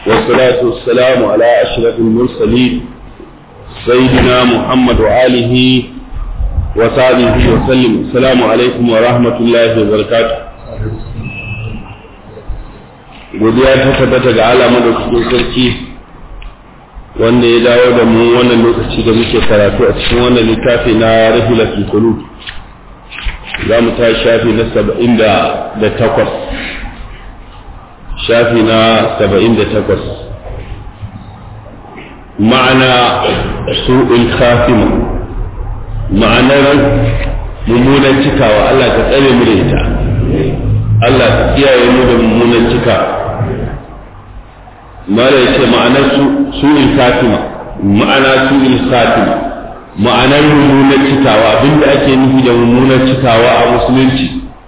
والصلاة والسلام على أشرف المرسلين سيدنا محمد وآله وصحبه وسلم السلام عليكم ورحمة الله وبركاته godiya ta tabbata ga Allah madaukakin sarki wanda ya dawo da mu wannan lokaci da muke karatu a cikin wannan littafi na rahilatul qulub za mu ta shafi na saba'in da takwas shafi na saba'in da takwas ma'ana su'ul khatima ma'anar mummunan cikawa Allah ka tsare mu da ita Allah ka kiyaye mu da mummunan cikawa mara ya ce ma'anar su'il khatima ma'ana su'il khatima ma'anar mummunar cikawa abinda ake nufi da mummunar cikawa a musulunci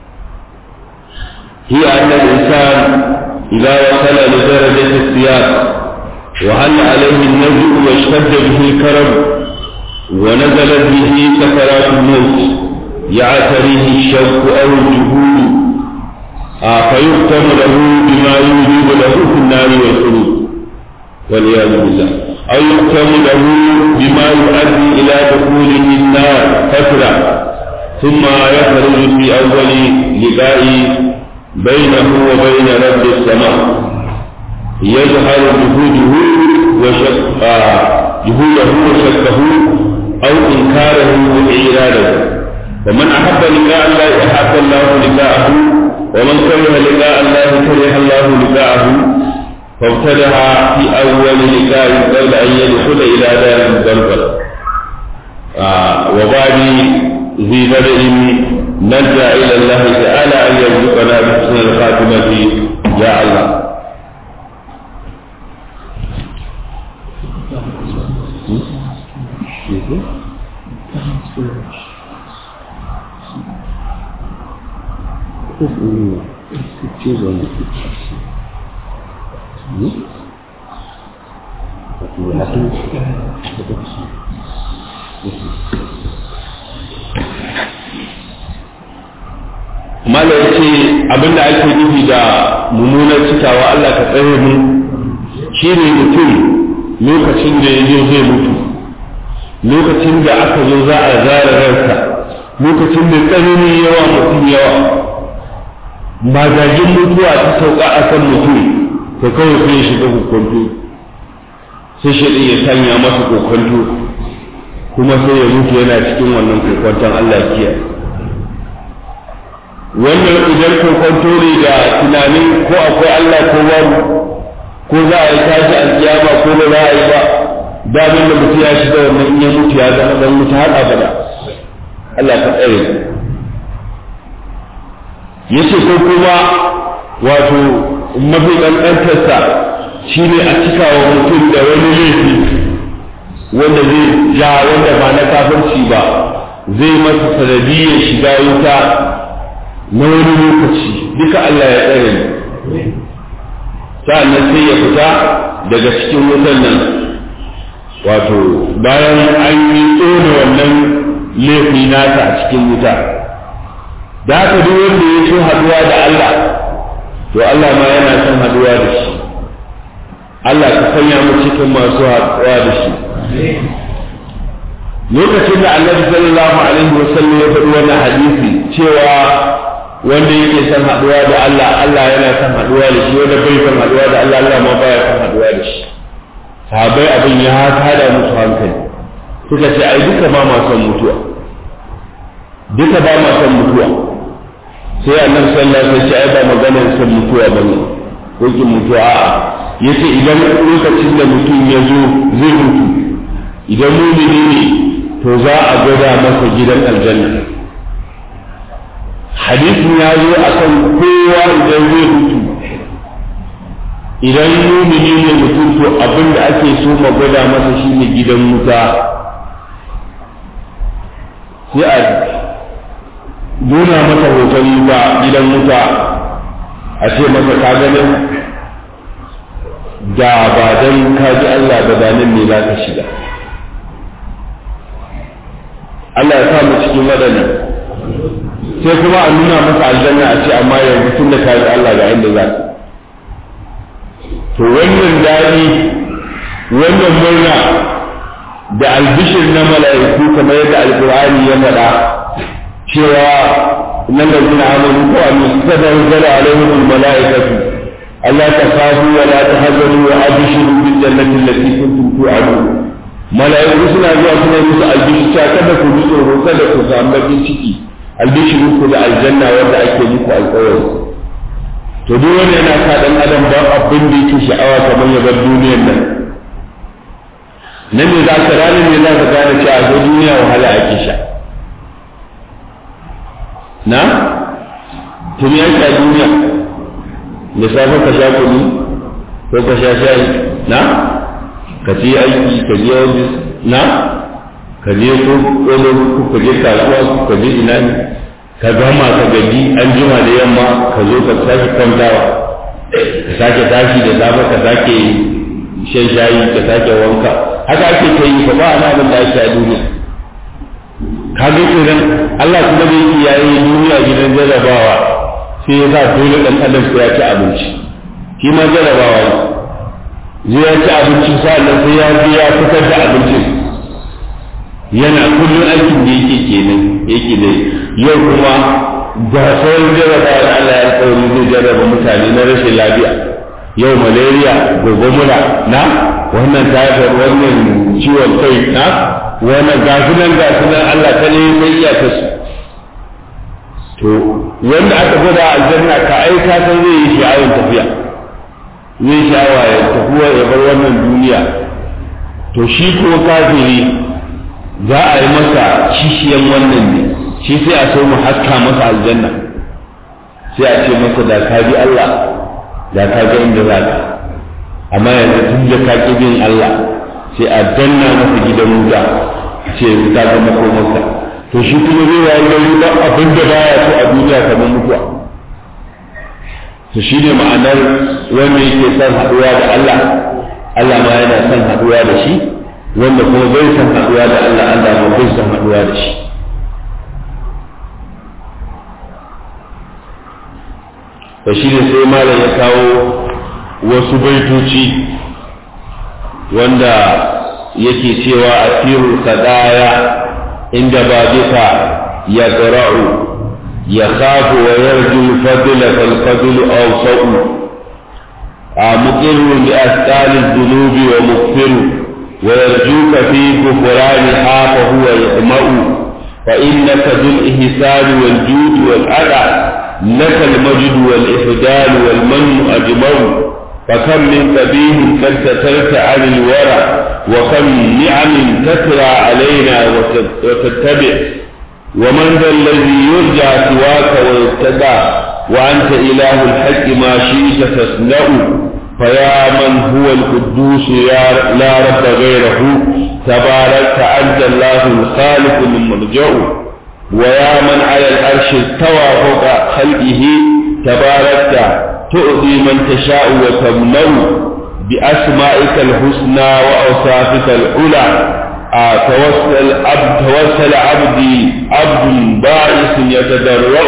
hiya annal insan idza wasala li darajati siyaq wa hal alayhi an-najm wa ishtadda bihi al-karam wa nazalat bihi sakarat al-maut يعتريه الشوك أو الجهود فيختم له بما يوجب له في النار والخلود والعياذ بالله أو يختم له بما يؤدي إلى دخوله النار فترة ثم يخرج في أول لقاء بينه وبين رب السماء يظهر جهوده وشك جهوده وشكه أو إنكاره وإعراضه ومن أحب لقاء الله أحب الله لقاءه ومن كره لقاء الله كره الله لقاءه فابتدع في أول لقاء قبل أن يدخل إلى دار الزلزل آه وبعد ذي بدء نرجع إلى الله تعالى أن يرزقنا بحسن الخاتمة يا الله mala ya ce abinda ake nufi da mummunar cikawa Allah ka tsare mu shi ne mutum lokacin da ya zo zai mutu lokacin da aka zo za a zara ransa lokacin da tsanani yawa mutum yawa magagin mutuwa ta sauka a kan mutum to kawai sai ya shiga kokonto sai shi ya sanya masa kokonto kuma sai ya mutu yana cikin wannan kokonton Allah kiyaye wannan idan kokonto ne da tunanin ko akwai Allah ko babu ko za a yi tashi alkiyama ko ba za a yi ba damin da mutu ya shiga wannan in ya mutu ya zama dan mutu har abada Allah ka tsare yace ko kuma wato mafi ƙanƙantarsa shi ne a cika wa mutum da wani laifi wanda zai ja wanda ba na kafirci ba zai masa sanadiyyar shiga wuta na wani lokaci duka Allah ya tsare ni sa'annan sai ya fita daga cikin wutan nan wato bayan an yi tsone wannan laifi nasa a cikin wuta da haka duk wanda ya so haduwa da Allah to Allah ma yana son haduwa da shi Allah ka sanya mu cikin masu haduwa da shi lokacin da Annabi sallallahu alaihi wasallam ya faɗi wannan hadisi cewa wanda yake son haduwa da Allah Allah yana son haduwa da shi wanda bai son haduwa da Allah Allah ma baya son haduwa da shi sahabbai abin ya hada musu hankali suka ce ai duka ba ma son mutuwa duka ba ma son mutuwa sai annabi sallallahu alaihi wasallam ya ba maganar son mutuwa bane ko ki mutuwa a'a yace idan lokacin da mutum ya zo zai mutu idan mumini ne to za a gwada masa gidan aljanna hadisin ya zo akan kowa idan zai mutu idan mumini ne mutum to abin da ake so ma gwada masa shine gidan wuta sai a nuna masa hoton wuta gidan wuta a ce masa ka ganin da ba dan ka ji Allah ba da nan ne za ka shiga Allah ya sa mu cikin waɗannan sai kuma a nuna masa aljanna a ce amma yanzu tun da ka ji Allah ga inda za ka to wannan daɗi wannan murna da albishir na mala'iku kamar yadda alkur'ani ya faɗa cewa nan da suna amanu ko a musadar zara alaihim mala'ikatu Allah ta kafu wa la tahzanu wa abshiru bil jannati allati kuntum tu'adun mala'iku suna zuwa suna musu albishir cewa kada ku ji tsoro kada ku samu bakin ciki albishiru ku da aljanna wanda ake muku alƙawari to duk wanda yana sa dan adam ba abin da yake sha'awa kamar ya bar duniyar nan nan ne za ka ranar ne za ka gane cewa a duniya wahala ake sha na tuni ya sha duniya da safe ka sha kunu ko ka sha shayi na ka ci aiki ka je ofis na ka je ko ka je kasuwa ka je ina ne ka gama ka gaji an jima da yamma ka zo ka sake kwantawa ka sake tashi da safe ka sake shan shayi ka sake wanka haka ake ta yi ba a abin da ake a duniya ka ga kenan Allah kuma da yake yayi duniya gidan jarrabawa sai ya sa dole dan adam sai ya ci abinci shi ma jarrabawa ne zai ya ci abinci sa'annan sai ya je ya fitar da abincin yana kullum aikin da yake kenan yake dai yau kuma ga sauran jarrabawa da Allah ya alƙawari zai jarraba mutane na rashin lafiya yau malaria gobe mura na wannan typhoid wannan ciwon kai na wannan gasunan gasunan Allah ta ne sai iya ta su to wanda aka gwada aljanna ka ai ka san zai yi sha'awar tafiya zai sha'awa ya tafiya ya bar wannan duniya to shi ko kafiri za a yi masa kishiyan wannan ne shi sai a so mu haska masa aljanna sai a ce masa da ka bi Allah da ka ga inda za ka amma yanzu tun da ka ƙi bin Allah sai a danna masa gidan wuta ce ta ga makomarsa to shi kuma zai wayi gari ba abin da baya so a duniya kamar mutuwa to shi ne ma'anar wanda yake son haɗuwa da Allah Allah ma yana son haɗuwa da shi wanda kuma bai son haɗuwa da Allah Allah ma bai son haɗuwa da shi to shi ne sai malam ya kawo wasu baitoci wanda yake cewa a firu kadaya inda ba duka ya ƙara'u ya kafu wa yarju fadila falfadilu awsa'u a muqirru bi asqali dhunubi wa mughfiru wa yarjuka fi kufrani hafa huwa yaqma'u fa innaka dhul ihsani wal judi wal ada لك المجد والإفدال والمن أجمع فكم من قبيح قد سترت عن الورى وكم نعم تترى علينا وتتبع ومن ذا الذي يرجع سواك ويتبع وأنت إله الحق ما شئت تصنع فيا من هو القدوس يا لا رب غيره تباركت أنت الله الخالق من مرجع ويا من على العرش استوى فوق خلقه تباركت تؤذي من تشاء وتمنع بأسمائك الحسنى وأوصافك العلى آه توسل عبد توسل عبدي عبد بائس يتضرع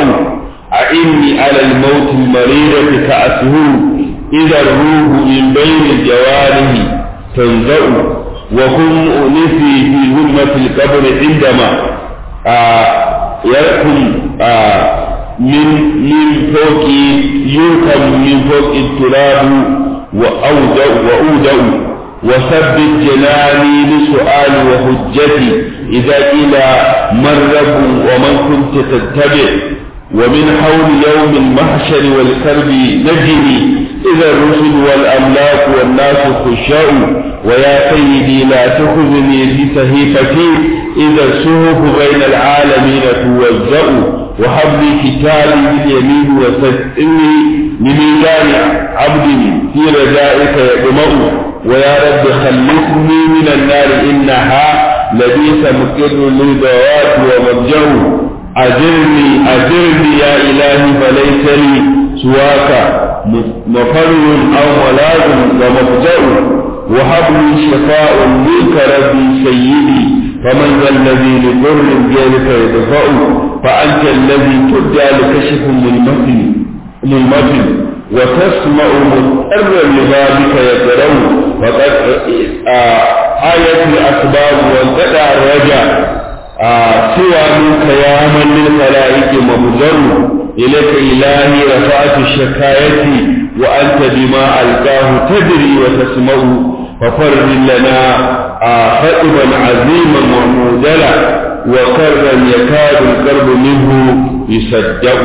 أعني على الموت المريرة كأسه إذا الروح من بين الجوارح تنزع وكن أنفي في ظلمة القبر عندما آه يركم آه من من فوق يركم من فوق التراب وأودع وأودع وثبت جناني لسؤال وحجتي إذا قيل من رب ومن كنت تتبع ومن حول يوم المحشر والكرب نجني إذا الرسل والأملاك والناس خشاء ويا سيدي لا تخذني في صحيفتي إذا الصحف بين العالمين توزأ وهب لي كتابي باليمين وسدني لميزان عبد في رجائك يطمع ويا رب خلصني من النار إنها لبيس مقر للذوات ومرجع أجرني أجرني يا إلهي فليس لي سواك مفر أو ملاذ ومفجأ وهب لي شفاء منك ربي سيدي فمن ذا الذي لضر غيرك يدفع فأنت الذي تدعى لكشف للمثل للمثل وتسمع مضطرا لبابك يقرأ فقد آية الأسباب وانقطع الرجاء سوى منك يا من للخلائق مبذر إليك إلهي رفعت الشكاية وأنت بما ألقاه تدري وتسمع ففرج لنا خطبا عظيما ومودلا وكرا يكاد القرب منه يصدق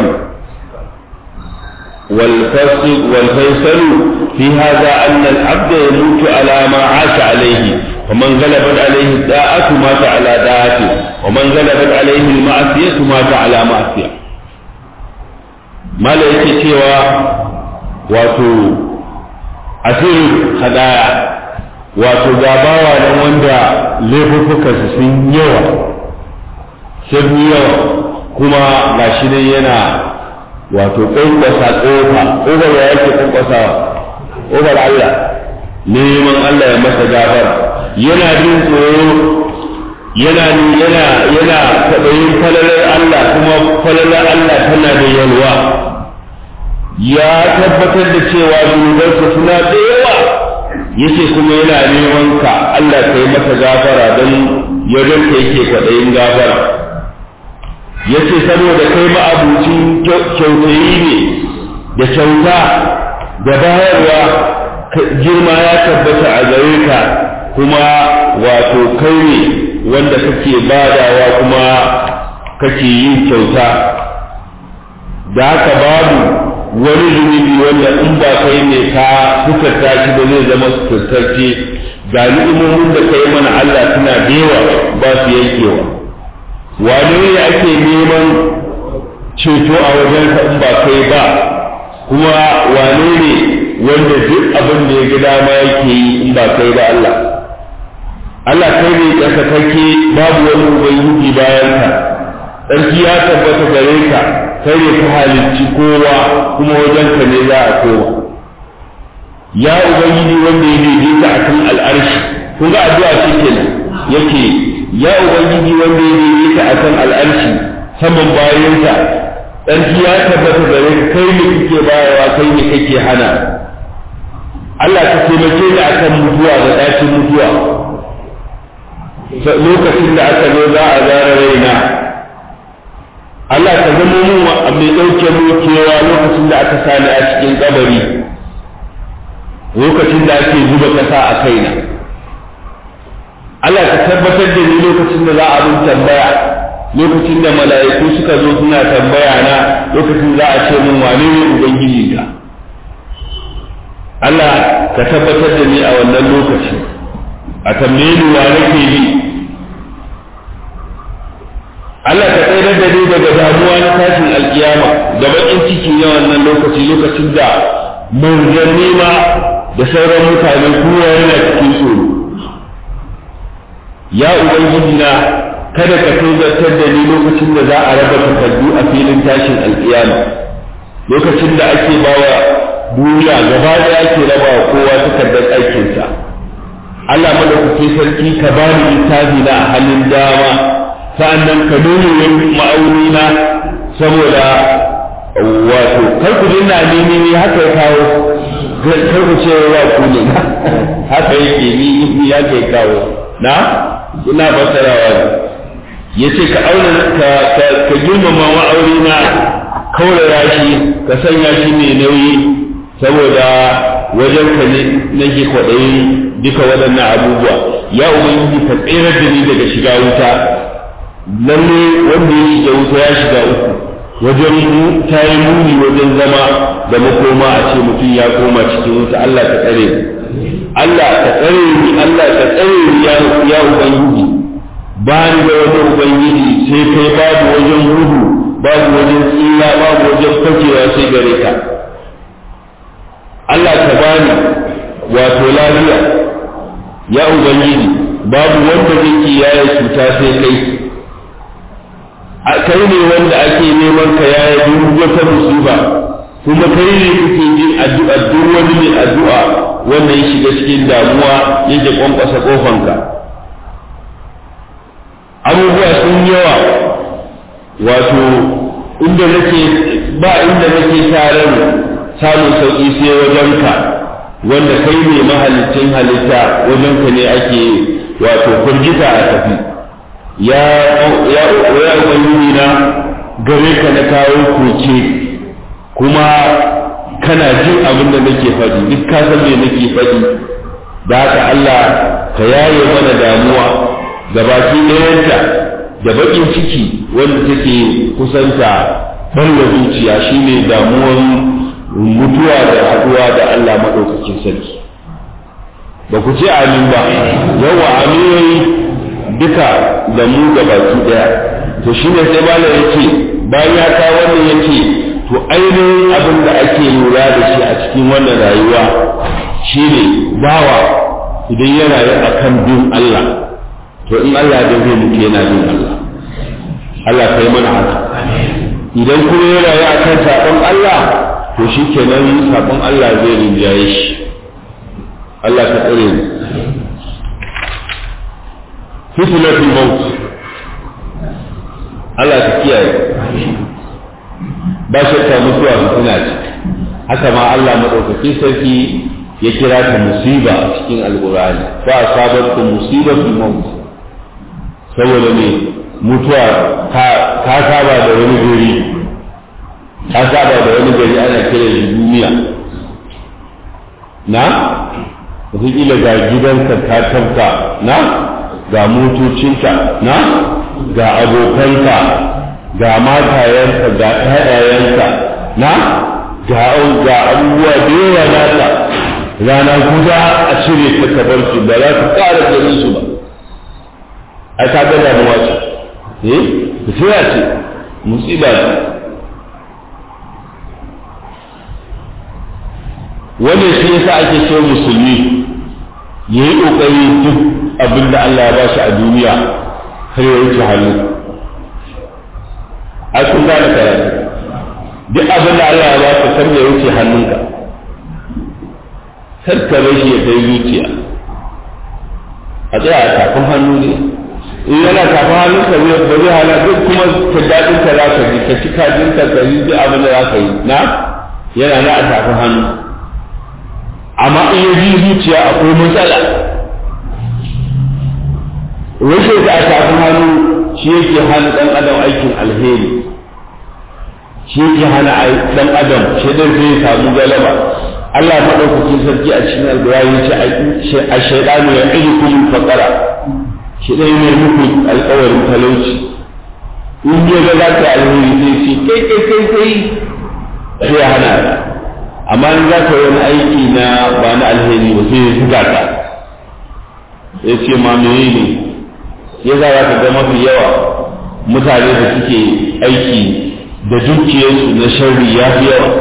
والفصل والفيصل في هذا أن العبد يموت على ما عاش عليه ومن غلبت عليه الداءة مات على داءته ومن غلبت عليه المعصية مات على معصية ما yake cewa wato asirin hadaya wato gabawa nan wanda laifuffukansu sun yawa sun yawa kuma gashi nan yana wato ƙwanƙwasa ƙofa ƙofar ya yake ƙwanƙwasawa ƙofar Allah neman Allah ya masa gafara yana jin tsoro yana yana yana taɓayin falalar Allah kuma falalar Allah tana da yalwa ya tabbatar da cewa zunubansa suna da yawa yace kuma yana neman ka Allah kai masa gafara don ya ranka yake kwaɗayin gafara yace saboda kai ma'abucin kyautayi ne da kyauta da bayarwa girma ya tabbata a gare ka kuma wato kai ne wanda kake badawa kuma kake yin kyauta da haka babu wani zunubi wanda in ba kai ne ka sukarta shi ba zai zama sukartacce ga ni'imomin da kai mana Allah suna da yawa ba su yankewa wane ne ake neman ceto a wajen in ba kai ba kuma wane ne wanda duk abin da ya ga dama yake yi in ba kai ba Allah Allah kai ne tsakakake babu wani ubangiji bayan ka tsarki ya tabbata gare ka kai ne ka halicci kowa kuma wajen ka ne za a koma ya ubangiji wanda ya daidaita akan al'arshi kun ga addu'a ce kenan yake ya ubangiji wanda ya daidaita akan al'arshi saman bayansa tsarki ya tabbata gare ka kai ne kake bayarwa kai ne kake hana Allah ka taimake ni akan mutuwa da ɗacin mutuwa lokacin da aka zo za a zara raina Allah ka zama mu mai ɗauke mu kewa lokacin da aka sani a cikin kabari lokacin da ake zuba ƙasa a kaina Allah ka tabbatar da ni lokacin da za a bin tambaya lokacin da mala'iku suka zo suna tambaya na lokacin za a ce min wane ne ubangiji ka Allah ka tabbatar da ni a wannan lokaci a tambaye ni wa nake bi Allah ka tsayar da ni daga damuwa na tashin alkiyama da bakin ciki na wannan lokaci lokacin da manzanni ma da sauran mutane kowa yana cikin tsoro ya ubangiji na kada ka tozartar da ni lokacin da za a raba takardu a filin tashin alkiyama lokacin da ake bawa duniya gaba da ake raba wa kowa takardar aikinsa Allah madaukakin sarki ka bani littafi na a halin dama sa'annan ka nuna wani ma'auni na saboda wato kar ku dinna ni ni haka ya kawo kar ku ce wa ku ne haka yake ni ni ya ke kawo na ina fassarawa ne yace ka auna ka ka, ka girmama ma'auni na kaurara shi ka sanya shi mai nauyi saboda wajen ka ne nake kwaɗayi duka waɗannan abubuwa ya ubangiji ka tsere da ni daga shiga wuta lalle wanda ya shiga wuta ya shiga uku wajen ta yi muni wajen zama da makoma a ce mutum ya koma cikin wuta Allah ka tsare Allah ka tsare ni Allah ka tsare ni ya ya ubangiji ba ni da wani ubangiji sai kai babu wajen gudu babu wajen tsira babu wajen fakewa sai gare ka Allah ka bani wato lafiya ya ubangiji babu wanda zai kiyaye cuta sai kai kai ne wanda ake neman ka yaya duk wata musiba kuma kai ne kuke jin addu'a duk wani mai addu'a wanda ya shiga cikin damuwa yake kwankwasa kofanka abubuwa sun yawa wato inda nake ba inda nake tare samun sauƙi sai wajenka wanda kai ne mahalicin halitta wajenka ne ake wato firgita a tafi ya ya ya ubangiji na gare ka na kawo koke kuma kana jin abin da nake faɗi duk ka san me nake faɗi da haka Allah ka yaye mana damuwa da baki ɗayanta da baƙin ciki wanda take kusanta ɓarwa zuciya shine damuwan mutuwa da haɗuwa da Allah maɗaukakin sarki ba ku ce amin ba yawa aminoyi duka da mu da baki ɗaya to shine sai bala ya ce bayan ya kawo wannan ya ce to ainihin abin da ake lura da shi a cikin wannan rayuwa shine bawa idan ya rayu akan bin Allah to in Allah da zai mutu yana bin Allah Allah kai mana haka idan kuma ya rayu akan sabon Allah to shi kenan sabon Allah zai rinjaye shi Allah ka tsare mu fitnatul maut Allah ka kiyaye ba shakka mutuwa fitina ce haka ma Allah madaukakin sarki ya kira ta musiba a cikin alqur'ani fa asabatkum musibatul maut saboda ne mutuwa ka saba da wani gari ka saba da wani gari ana kira shi duniya na wataƙila ga gidanka ka tabka na ga motocinka na ga abokanka ga matayenka ga ƴaƴayenka na ga ga abubuwa da yawa nata rana guda a cire ta kabar su ba za ka ƙara ganin su ba a ta ga damuwa ce eh fitila ce musiba ce wannan shi yasa ake cewa musulmi ya yi ƙoƙari duk abin da Allah ya ba shi a duniya har ya wuce hannu a kun gane karatu duk abin da Allah ya ba ka kar ya wuce hannunka kar ka shi ya kai zuciya a tsaya a tafin hannu ne in yana tafin hannunka ba zai hana duk kuma ka daɗin ka za ka ji ka ci kajin ka ka yi duk abin da za ka yi na yana na a tafin hannu amma in ya ji zuciya akwai matsala rashin da a tafin hannu shi yake hana ɗan adam aikin alheri shi yake hana ɗan adam shi dan zai samu galaba Allah maɗaukakin sarki a cikin alƙur'ani ya ce a shaidanu ya ɗaya kuma faƙara shi ɗaya ne muku alƙawarin talauci in ya ga za ka alheri zai ce kai kai kai kai sai ya hana amma in za ka yi wani aiki na ba na alheri ba sai ya zuga ka ya ce ma mene ne ya za ka ga mafi yawa mutane da suke aiki da dukiyarsu na sharri ya fi yawa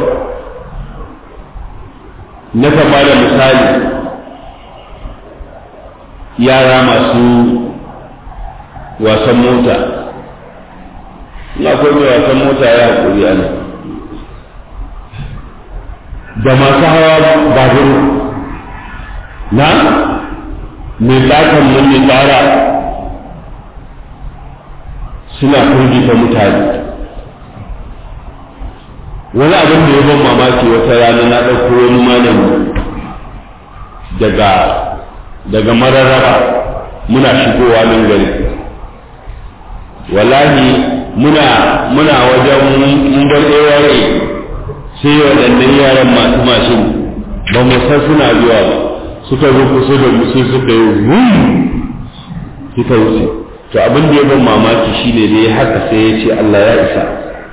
na kama da misali yara masu wasan mota na mai wasan mota ya haƙuri ana da masu hawa babur na mai tsakan mun mai tsara suna firgita mutane wani abin da ya ban mamaki wata rana na ɗauko wani malami daga daga mararraba muna shigowa nan gari wallahi muna muna wajen mun ɗewaye sai waɗannan yaran masu mashin ba mu san suna zuwa ba suka zo kusa da mu sai suka yi wum suka wuce to abin da ya ban mamaki shine ne haka sai ya ce Allah ya isa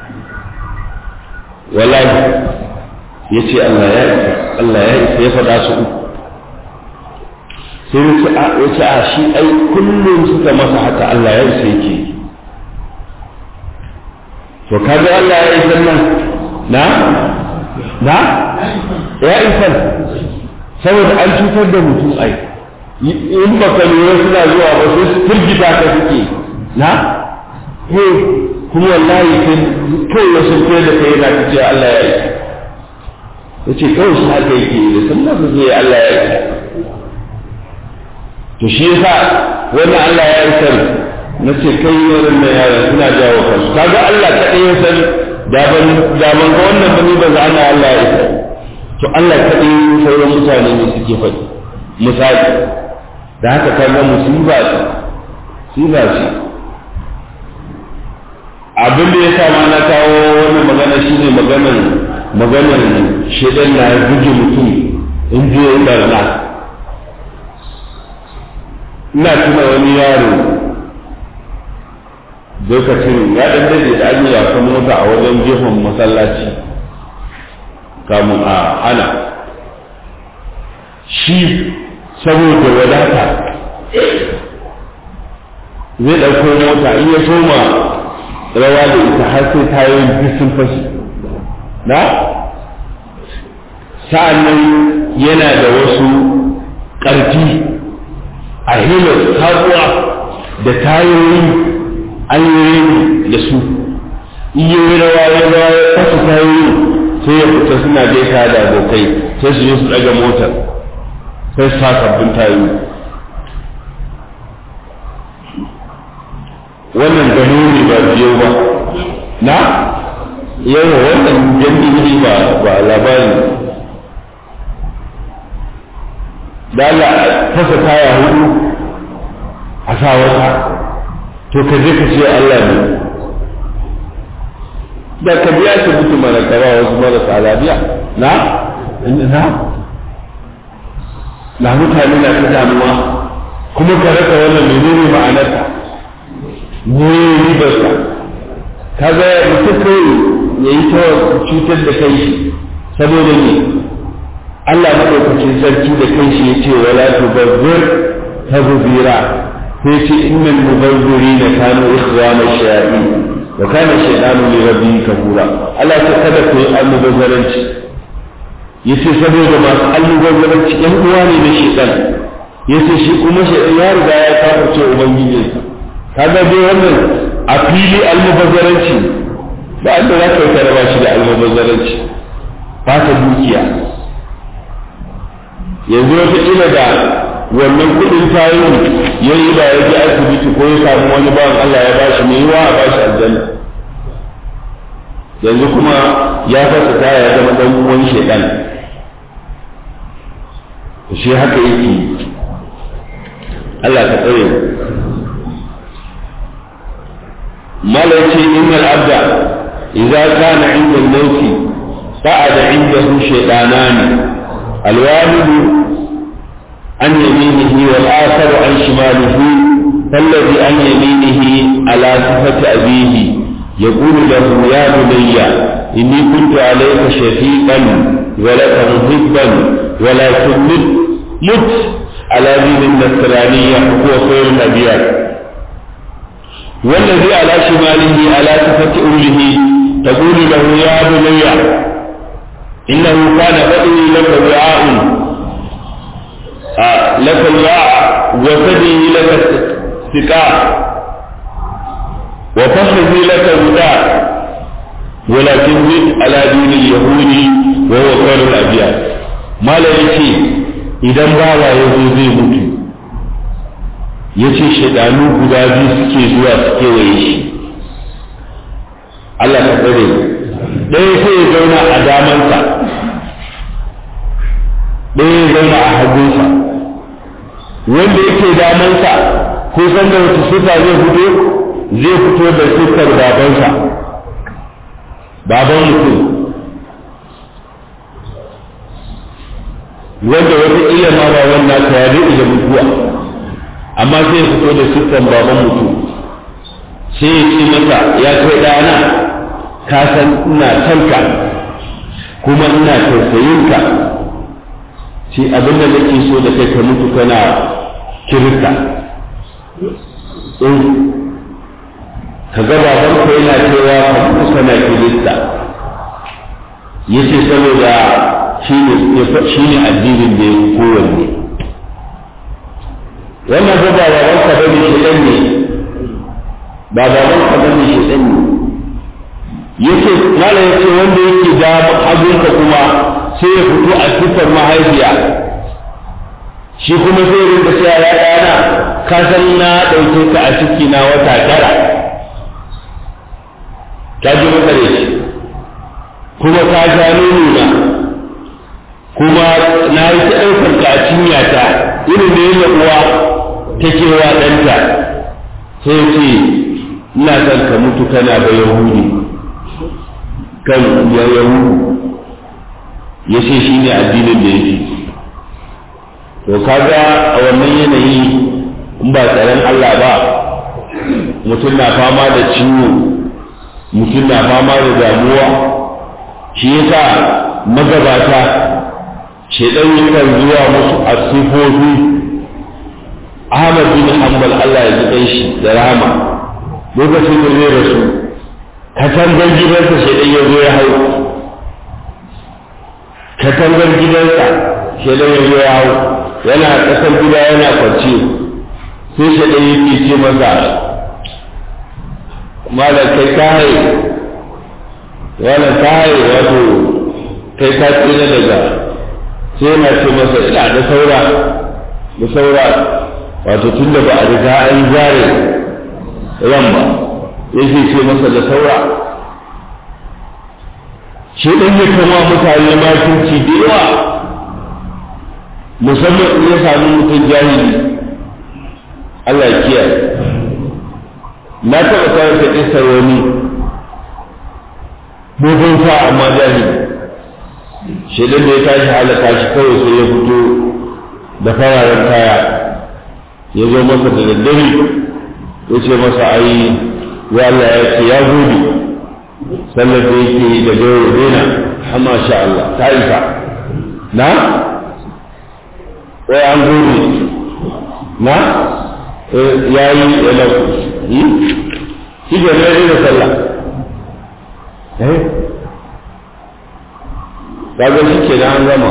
wallahi ya ce Allah ya isa Allah ya isa ya faɗa su uku sai ya ce a shi ai kullum suka masa haka Allah ya isa yake to kaga Allah ya isa nan na na ya isa saboda an cutar da mutum ai in ba ka lura suna zuwa ba sai su firgita ka suke na kuma wallahi kai kawai wasu kai da kai yana cewa Allah ya isa ya ce kawai shi haka yake da sun masu zai Allah ya isa to shi yasa wannan Allah ya isa na ce kai wurin da yaran suna jawo kansu kaga Allah kaɗai ya san da ban da ban ga wannan bane ba za ana Allah ya isa to Allah kaɗai sauran mutane ne suke faɗi misali da haka kaga musiba ce musiba ce abin da ya sa ma na kawo wannan magana shine maganar maganar shedan na buge mutum in je ya barna ina tuna wani yaro lokacin ya dan dade da an yi wasan mota a wajen gefen masallaci kamun a hana shi saboda wadata zai ɗauko mota in ya soma rawa da ita har sai tayoyin duk sun fashi na sa'an nan yana da wasu ƙarfi a hilar sabuwa da tayoyi an yi da su iya yi rawa ya rawa ya fasa tayoyi sai ya fita suna gaisa da abokai sai su yi su ɗaga motar sai su sa sabbin tayoyi wannan gano ne ba biyo ba na yawa wannan jami'i ba ba labari da Allah fasa taya hudu a sa wata to ka je ka ce Allah ne da ka biya shi mutu mana kara wasu marasa lafiya na na na mutane na ta damuwa kuma ka rasa wannan menene ma'anarta ne ribarsa ka ga mutum kai ya yi ta cutar da kai saboda ne Allah maɗaukacin sarki da kai shi ya ce wala tubazzir tabzira sai ce innal mubazzirina kanu ikhwana shayatin wa kana shaytanu li rabbihi kafura Allah ta kada ku yi almubazzaranci yace saboda masu almubazzaranci ɗan uwa ne na shaytan yace shi kuma shaytan ya riga ya kafirce ubangijinsa kaga dai wannan a fili almubazzaranci ba da za ka yi karaba shi da almubazzaranci ba ta dukiya yanzu wata ila da wannan kudin tayin ya yi da ya ji asibiti ko ya samu wani bawan Allah ya bashi mai yiwa a bashi aljanna yanzu kuma ya fasa taya ya zama dan uwan shedan shi haka yake Allah ka tsare malaci innal abda idza kana inda al-maut qa'ada indahu shaytanani al-walid عن يمينه والآخر عن شماله فالذي عن يمينه على صفة أبيه يقول له يا بني إني كنت عليك شفيقا ولك محبا ولكن مت مت على دين النصرانية هو خير الأبيات والذي على شماله على صفة أمه تقول له يا بني إنه كان بدني لك وعاء لك الوعاء وفدي لك السقاء وفخذي لك وداع ولكن زد على دين اليهود وهو خير الأبيات ما لا يتي idan bawa ya zo zai mutu ya ce shaidanu guda biyu suke zuwa su kewaye shi Allah ka tsare ɗaya sai ya zauna a damansa ɗaya ya zauna a hagunsa wanda yake damansa ko san da wata sifa zai fito zai fito da siffar babansa baban mutum wanda wata iya ma ba wannan ta ya da mutuwa amma sai ya fito da siffar baban mutum sai ya ce masa ya kai ɗana ka san ina kanka kuma ina tausayinka shi abin da nake so da kai ka mutu kana kirista ka ga baban ka yana cewa ka mutu kana kirista yace saboda shi ne addinin da ya kowanne wannan ba baban ka bane shi dan ne ba baban ka bane shi dan ne yace mala yace wanda yake da hagunka kuma sai ya fito a siffar mahaifiya shi kuma sai ya rinka cewa ya ɗana ka san na ɗauke ka a ciki na wata tara ka ji maka da shi kuma ka sha nono na yi ta ɗaukar ka a cinya ta irin da yadda uwa take wa ɗanta sai ce ina son ka mutu kana ba yahudi kan ya yahudu ya ce shi ne addinin da yake to kaga a wannan yanayi in ba tsaron Allah ba mutum na fama da ciwo mutum na fama da damuwa shi yasa magabata shedan yakan zuwa musu a sifofi Ahmad bin Hanbal Allah ya ji shi da rahama lokacin da zai rasu katangar gidansa shedan ya zo ya hau katangar gidansa shedan ya zo ya hau yana ƙasar gida yana kwance sai shedan yake ce masa malam kai ka haye wannan ka haye wato kai ka tsira daga sai yana ce masa ina da saura da saura wato tun da ba a riga an zare ran ba yake ce masa da saura shi ɗan ya kama mutane makinci da yawa musamman in ya sami mutum jahili Allah ya kiyaye na taɓa kawo ta ƙisar wani dogon sa amma jahili shaidan da ya tashi halaka shi kawai sai ya fito da fararen kaya ya zo masa da daddare ya ce masa ai ya Allah ya ce ya gode sallar da yake yi da gauro dena amma sha Allah ta isa na wai an gode na ya yi ya lafi shi ke nan da sallah kaga shi ke an gama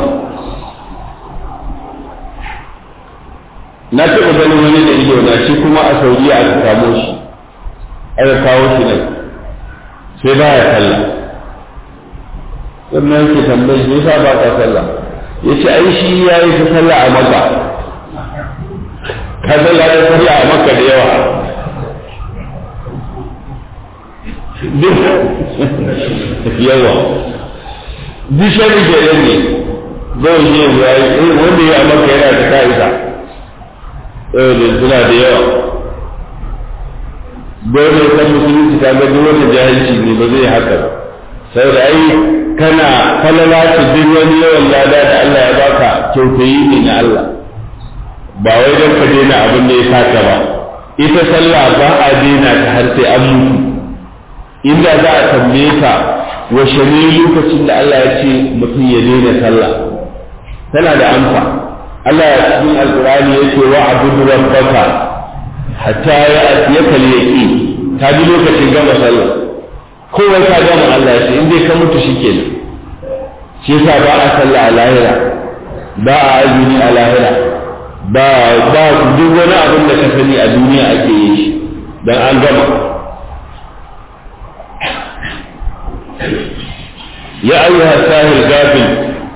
na taɓa ganin wani da ido na shi kuma a saudiya aka kamo shi aka kawo shi nan sai ba ya sallah sannan yake tambayi me yasa ba ka sallah ya ce ai shi ya yi ta sallah a maka ka sallah ya sallah a maka da yawa duk yawa duk shari ke nan ne zai yi ya yi wanda ya maka yana da ka'ida eh da suna da yawa dole kan musulunci ta ga duk wanda jahilci ne ba zai haka ba sai da ai kana falala ce duk wani yawan lada da Allah ya baka kyautayi ne na Allah ba wai don ka daina abin da ya saka ba ita sallah ba a daina ta har sai an mutu inda za a tambaye ka washe ne lokacin da Allah ya ce mutum ya daina sallah tana da amsa Allah ya cikin alqur'ani yake wa abudu rabbaka hatta ya atiyaka al-yaqin ta ji lokacin gama sallah kowa ka gama Allah ya ce in dai ka mutu shikenan shi yasa ba a sallah a lahira ba a azumi a lahira ba ba duk wani abin da ka sani a duniya ake yi shi dan an gama يا أيها الساهر الغافل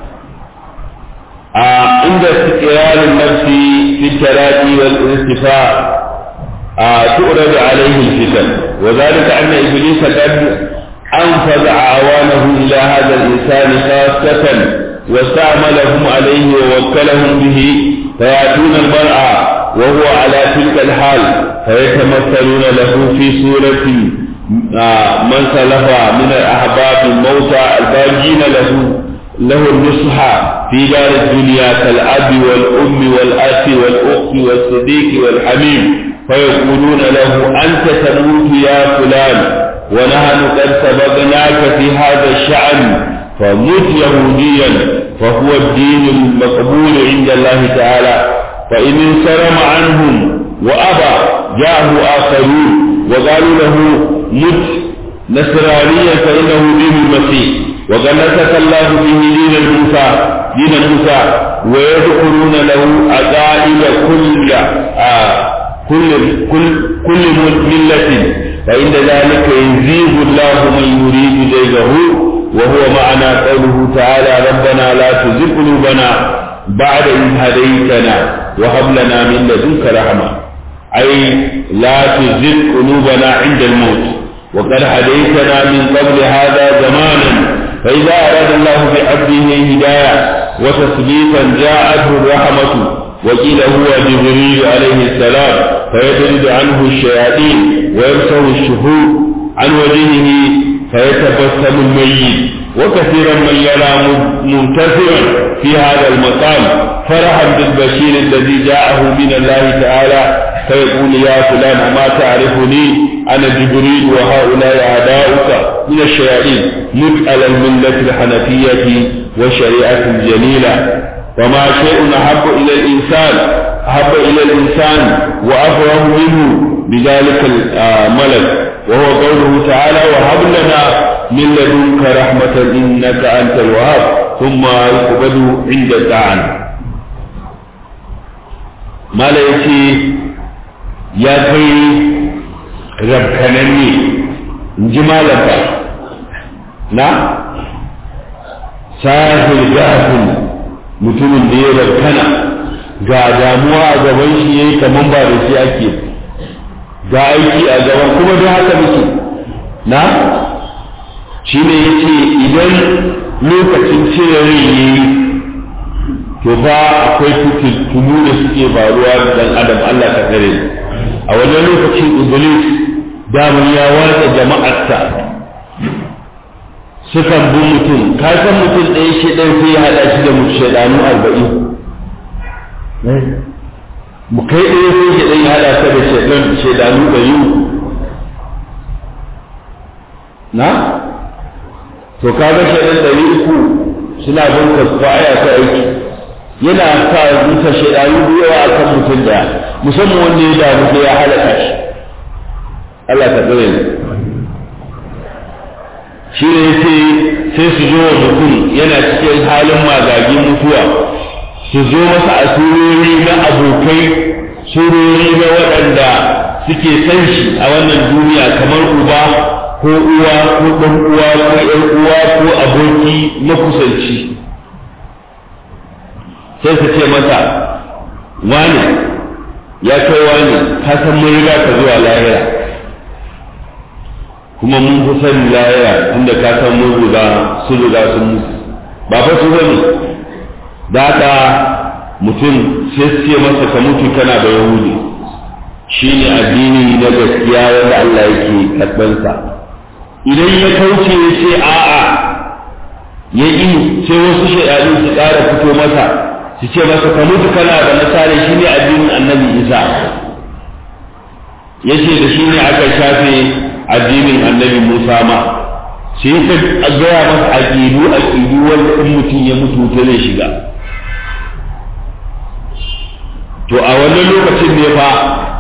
آه عند استقرار النفس في التلاقي والارتفاع آه تؤرد عليه الفتن وذلك أن إبليس قد أنفذ أعوانه إلى هذا الإنسان خاصة واستعملهم عليه ووكلهم به فيأتون المرأة وهو على تلك الحال فيتمثلون له في صورة من سلف من الأحباب الموتى الباقين له له النصح في دار الدنيا كالأب والأم والأخ والأخت والصديق والحميم فيقولون له أنت تموت يا فلان ونحن قد سبقناك في هذا الشأن فمت يهوديا فهو الدين المقبول عند الله تعالى فإن انصرم عنهم وأبى جاءه آخرون وقالوا له مت نصرانيا فإنه دين المسيح وقد نسك الله به دين الموسى دين موسى ويذكرون له عقائد كل آه كل كل كل ملة فإن ذلك يزيغ الله من يريد زيغه وهو معنى قوله تعالى ربنا لا تزغ قلوبنا بعد إذ هديتنا وهب لنا من لدنك رحمة أي لا تزغ قلوبنا عند الموت وقد هديتنا من قبل هذا زمانا فإذا أراد الله بعبده هداية وتثبيتا جاءته الرحمة وقيل هو جبريل عليه السلام فيطرد عنه الشياطين ويمسه الشهود عن وجهه فيتبسم الميت وكثيرا من يرى منتفعا في هذا المقام فرحا بالبشير الذي جاءه من الله تعالى فيقول يا فلان أما تعرفني أنا جبريل وهؤلاء أعداؤك من الشياطين مت على الملة الحنفية والشريعة الجليلة وما شيء أحب إلى الإنسان أحب إلى الإنسان وأفرح منه بذلك الملك وهو قوله تعالى وهب لنا من لدنك رحمة إنك أنت الوهاب ثم يقبض عند الطعن ما لا يتي يا كي ربكنني جمالك نا ساهل جاهل mutumin da ya rabkana ga damuwa a gaban shi yayi kaman ba da shi ake ga aiki a gaban kuma da haka muke na shi ne ya ce idan lokacin cire rai ya yi to fa akwai fitintunu da suke faruwa da dan adam Allah ka tsare a wannan lokacin iblis daman ya watsa jama'arsa sukan bi mutum ka san mutum ɗaya shi ɗan sai ya haɗa shi da mutu shaidanu arba'in mu kai ɗaya sai shi ɗan ya haɗa ka da shaidanu ɗari na to kaga shaidan ɗari uku suna bin ka aya ta aiki yana sa rusa shaidanu da yawa akan mutum daya musamman wanda ya damu sai ya halaka shi Allah ka tsare ni shi ne yace sai su zo wa mutum yana cikin halin magagin mutuwa su zo masa a surori na abokai surori na waɗanda suke san shi a wannan duniya kamar uba ko uwa ko ɗan uwa ko ƴan uwa ko aboki makusanci sai su ce masa wane ya kai wane ka san mun riga ka zuwa lahira kuma mun fi sani lahira tunda ka san mun riga sun riga sun mutu ba fa su bane da haka mutum sai su ce masa ka mutu kana da yahudi shine addini na gaskiya wanda Allah yake karɓansa idan ya kauce ya ce a'a ya yi sai wasu shaidanu su ƙara fito masa su ce masa ka mutu kana da nasara shi ne addinin annabi isa ya ce da shi ne aka shafe addinin annabi musa ma sai ta gaya masa aƙidu aƙidu wanda in mutum ya mutu ta zai shiga to a wannan lokacin ne fa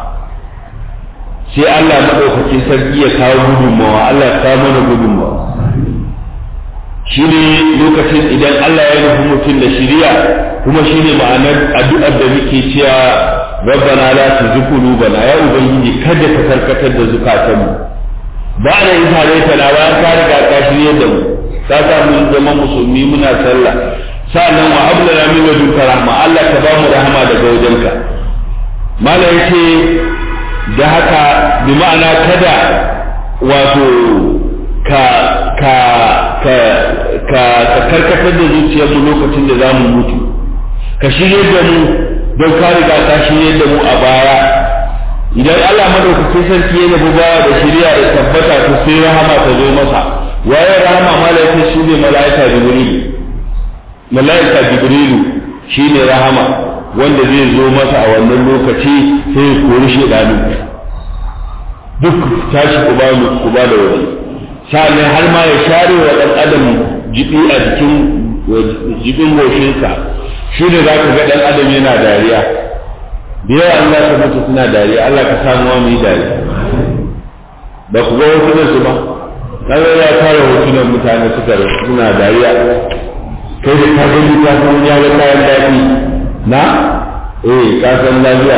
sai Allah maɗaukakin sarki ya kawo gudunmawa Allah ya kawo mana gudunmawa shi ne lokacin idan Allah ya nufi mutum da shiriya kuma shi ne ma'anar addu'ar da muke cewa rabbana la tuzigh qulubana ya ubangiji kada ka karkatar da zukatanmu ba da yin tare ta na bayan ka riga ka shirye da mu ka sa mun zama musulmi muna sallah sa'annan wa ablana min ladunka rahma Allah ka ba mu rahama daga wajenka mala yace da haka bi ma'ana kada wato ka ka ka ka karkatar da zuciyarmu lokacin da zamu mutu ka shirye da mu don ka riga ka shirye da mu a baya idan Allah madaukakin sarki ya nufi baya da shirya da tabbata to sai rahama ta zo masa waye rahama malaika shi ne malaika jibrilu malaika jibrilu shi ne rahama wanda zai zo masa a wannan lokaci sai ya kori shedanu duk tashi ku ba mu ku ba da wani sa'annan har ma ya share wa dan adam jibi a jikin jibin goshinsa shi ne za ka ga dan adam yana dariya da yawa Allah ka mutu suna dariya Allah ka samu wa mu yi dariya ba ku ga hotunan su ba kaga ya tara hotunan mutane suka suna dariya kai da ka gani ka san ya ga kayan daɗi na eh ka san lafiya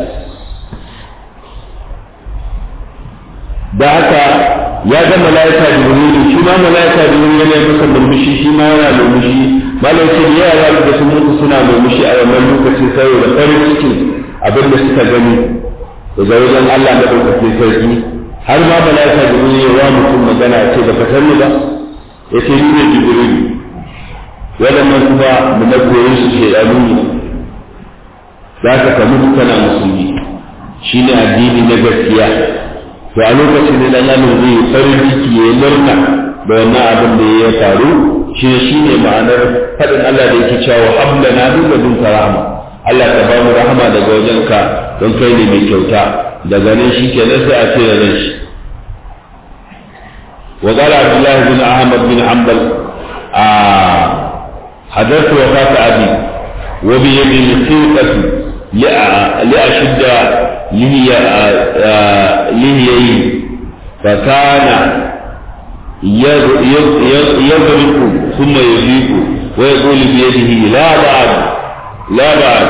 da haka ya ga malaika jibrilu shi ma malaika jibrilu yana masa murmushi shi ma yana murmushi malai ce da yara da sun mutu suna murmushi a wannan lokacin saboda farin cikin abin da suka gani daga wajen Allah da ɗaukakin sarki har ma malaika jibrilu ya wa mutum magana ce ba ka sani ba ya ce ni ne jibrilu waɗannan kuma da na koyi su shaidanu ne za ka ka mutu kana musulmi shi ne addini na gaskiya to a lokacin da dan adam zai farin ciki ya murna da wannan abin da ya faru shi ne shi ne ma'anar faɗin Allah da yake cewa habla na duk da dun rahama Allah ka ba mu rahama daga wajenka don kai ne mai kyauta daga nan shi kenan sai a ce da ran shi وقال عبد الله بن احمد بن حنبل آه حدثت وفاة أبي وبيدي الخلقة لأشد لهي لهيين فكان يضرب ثم يفيق ويقول بيده لا بعد لا بعد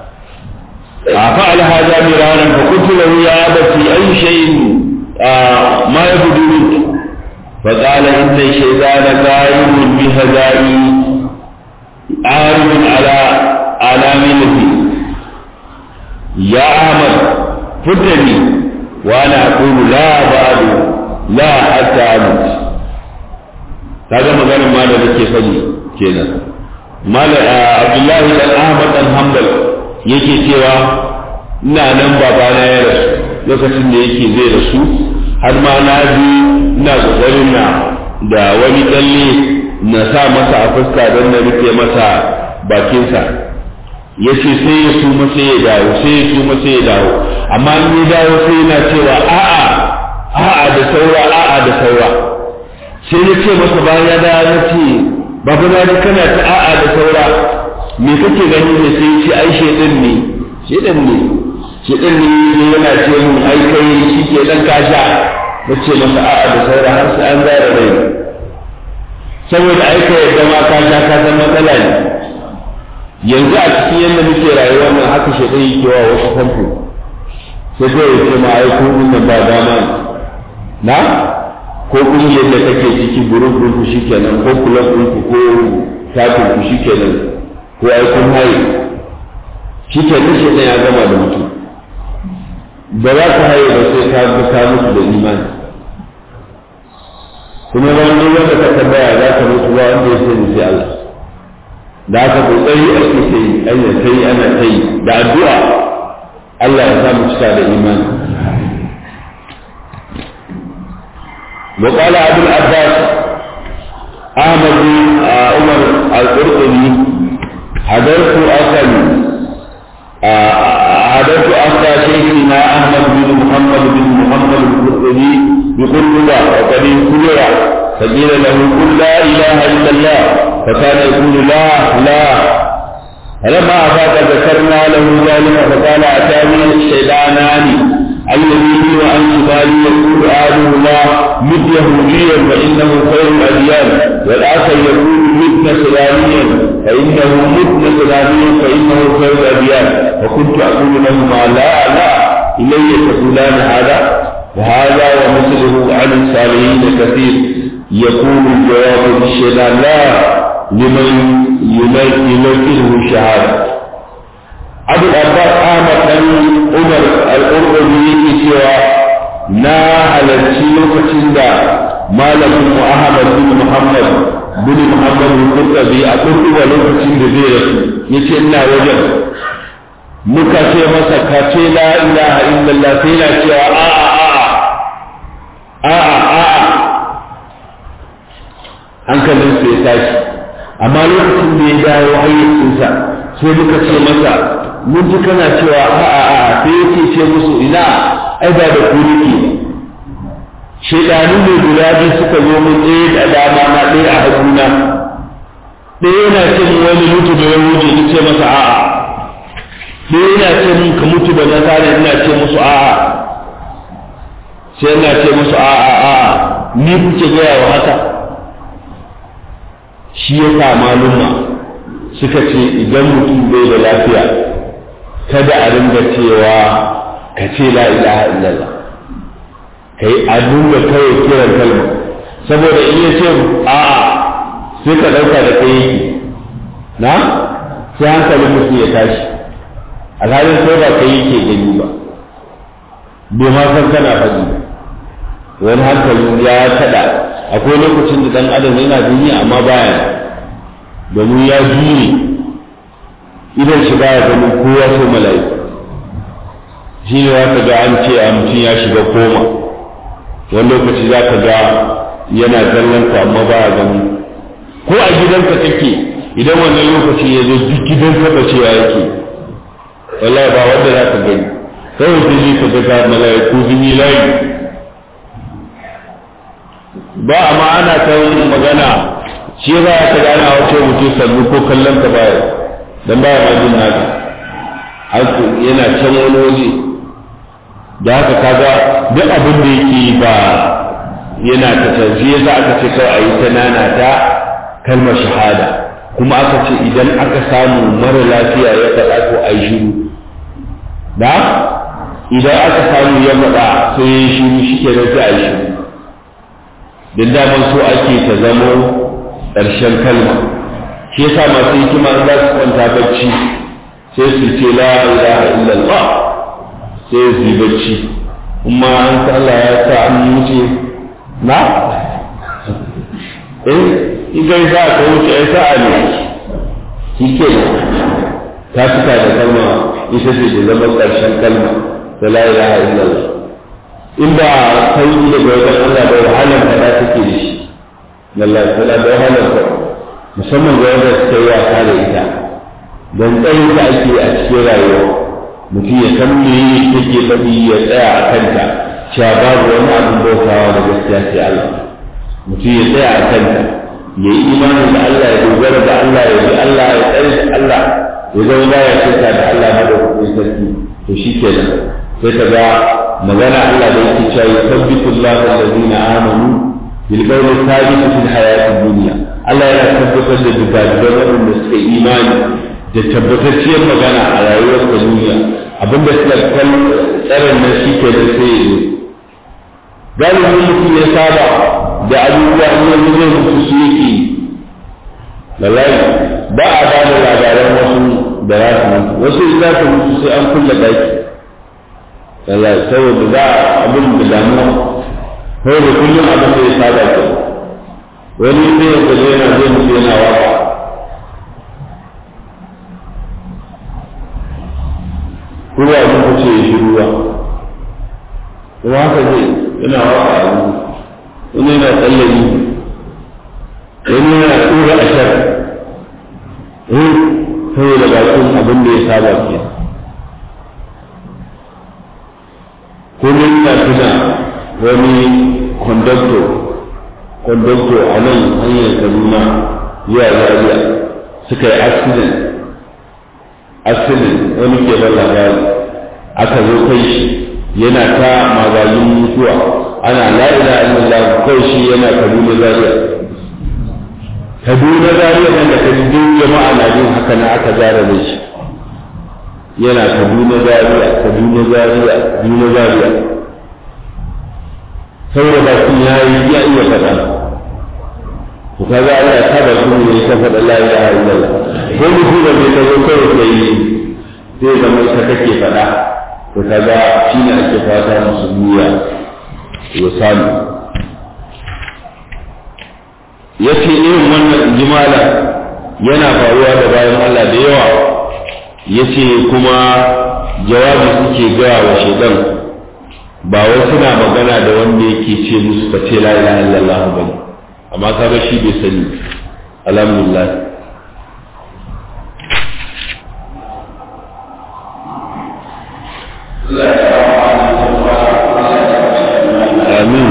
فعل هذا مرارا فقلت له يا أبتي أي شيء آه ما يبدو منك فقال إن الشيطان قائم بهدائي عارض على على ملتي يا أحمد فتني وأنا أقول لا بعد لا حتى أموت هذا مغانا ما da nake faɗi kenan mala abdullahi dan ahmad dan hanbal yake cewa ina nan babana ya rasu lokacin da yake zai rasu har ma na ji ina kokarin na da wani tsalle na sa masa a fuska don na rufe masa bakinsa ya ce sai ya suma sai ya dawo sai ya suma sai ya dawo amma in ya dawo sai yana cewa a'a a'a da saura a'a da saura sai ya ce masa bayan ya dawo ya ce babu na ji kana ta a'a da saura me kake gani ne sai ya ce ai shedan ne shedan ne shedan ne yana ce mun ai kai shi ke dan kasha nace masa a'a da saura har sai an zara rai saboda aika yadda ma ka sha ka san matsala ne yanzu a cikin yadda muke rayuwa nan haka shi ɗaya yake wa wasu famfo sai kawai ya ce ma ai ko nan ba dama ne na ko ƙungiyar da kake ciki gurin ɗinku shi kenan ko kulan ɗinku ko takin ku shi kenan ko ai kun haye shi kenan shi ya gama da mutum ba za ka haye ba sai ka bi ka mutu da imani kuma wani wanda ka tambaya za ka mutu ba wanda ya sani sai Allah da aka kokari ake sai ana sai ana sai da addu'a Allah ya samu cika da imani وقال أبو العباس أحمد بن عمر القرطبي حضرت أكل حضرت أخا شيخنا أحمد بن محمد بن محمد القرطبي بقرطبة وقد كبر فقيل له قل لا إله إلا الله فكان يقول لا لا فلما أفاق ذكرنا له ذلك فقال أتاني الشيطانان الذي وعن شمالي يقول آله الله مد يهوديا فإنه خير الأديان والآخر يقول مد نصرانيا فإنه مد نصرانيا فإنه خير الأديان وكنت أقول لهما لا لا إلي تقولان هذا وهذا ومثله عن الصالحين كثير يقول الجواب بالشهادة لا لمن يمثله شهادة abu abbas ahmad dan umar al-qurtubi yake cewa na halarci lokacin da malamin mu ahmad bin muhammad bin muhammad al-qurtubi a kurkuba lokacin da zai rasu yace ina wajen muka ce masa ka ce la ilaha illallah sai na cewa a a a a a a hankalin sai ya tashi amma lokacin da ya dawo hayyacinsa sai muka ce masa mun ji kana cewa a'a a'a sai yake ce musu ina ai ba da ku nake shedanu ne guda biyu suka zo mun ɗaya da dama na ɗaya a haguna ɗaya yana ce mun wani mutu da ya wuce ni ce masa a'a ɗaya yana ce mun ka mutu da nasara ina ce musu a'a sai ina ce musu a'a a'a ni kuke gaya wa haka shi ya sa maluma suka ce idan mutum bai da lafiya kada a ringa cewa ka ce la ilaha illallah kai a dinga kawai kiran kalma saboda in ya ce a'a sai ka ɗauka da kai yake na sai hankalin mutum ya tashi alhalin sai ba kai yake gani ba bai ma san kana faɗi wani hankali ya kada akwai lokacin da ɗan adam yana duniya amma baya domin ya jure idan shi baya ganin kowa sai mala'iku shi ne za ka ga an ce a mutum ya shiga koma wani lokaci za ka ga yana kallon ka amma ba a gani ko a gidanka kake idan wannan lokaci ya zo duk gidan ka cewa yake wallahi ba wanda za ka gani kawai sai ne ka ga mala'iku sun yi layi ba amma ana ta magana shi ba ya ka gana wace mutum sannu ko kallon ka baya dan baya ma jin naka yana can wani waje da haka kaga duk abin da yake ba yana ta canji yasa aka ce kawai a yi ta nana ta kalmar shahada kuma aka ce idan aka samu mara lafiya ya faɗa ko a yi shiru da idan aka samu ya faɗa sai ya yi shiru shi ke sai a yi shiru don daman so ake ta zamo ƙarshen kalma shi yasa masu hikima za su kwanta bacci sai su ce la ilaha illallah sai su yi bacci kuma an Allah ya sa an wuce na eh idan za ka wuce ya sa'a ne shi ke ta fita da kalma ita ce da zama ƙarshen kalma da la ilaha illallah in ba kai daga wajen Allah da wahalar da ta take da shi Allah tana da wahalar da musamman ga wanda suka yi wasa da ita don tsayin da ake a cikin rayuwa mutum ya san me take faɗi ya tsaya a kanta cewa babu wani abin bautawa da gaskiya sai Allah mutum ya tsaya a kanta ya yi imani da Allah ya dogara da Allah ya bi Allah ya tsare da Allah ya zama ba ya shirka da Allah ba da kuɗin sarki to shi kenan sai ka ga magana Allah da yake cewa yusabbitu Allahu allazina amanu bil qawli thabit fil hayatid dunya Allah yana tabbatar da dukkan waɗanda suka imani da tabbatacciyar magana a rayuwar ta duniya abinda suka kan tsarin nan shi ke da sai yi galibin mutum ya saba da abubuwa ne zai mutu su yake lallai ba a ba da labaran wasu da za su mutu wasu za su mutu sai an kulle daki lallai saboda za a abin da damuwa saboda kullum abin da ya saba ke wani ne ya kaje yana zai mutu yana waka ruwa abin ku ce shi ruwa kuma haka zai yana waka a wani yana tsallari wani yana tura a shar eh saboda bakin abin da ya saba ke kuma yana tuna wani kondakto kondakto a nan hanyar kaduna zuwa zaria suka yi accident accident wani ke ban labari aka zo kai shi yana ta magajin mutuwa ana la ilaha illallah kai shi yana kaduna zaria kaduna zaria nan da kaduna jama'a na jin haka na aka zara da shi yana kaduna zaria kaduna zaria kaduna zaria saboda ba sun ya yi ya iya faɗa to kaga Allah ya saba su ne ta faɗa la ilaha illallah ko mutum da bai tazo kawai ka yi zai zama ita kake faɗa to kaga shi ne ake fata musulmi ya ya samu ya ce irin wannan jimala yana faruwa da bayan Allah da yawa ya ce kuma jawabi suke gaya wa shaidan ba wai suna magana da wanda yake ce musu ka ce la ilaha illallah ba ne amma kaga shi bai sani alhamdulillah amin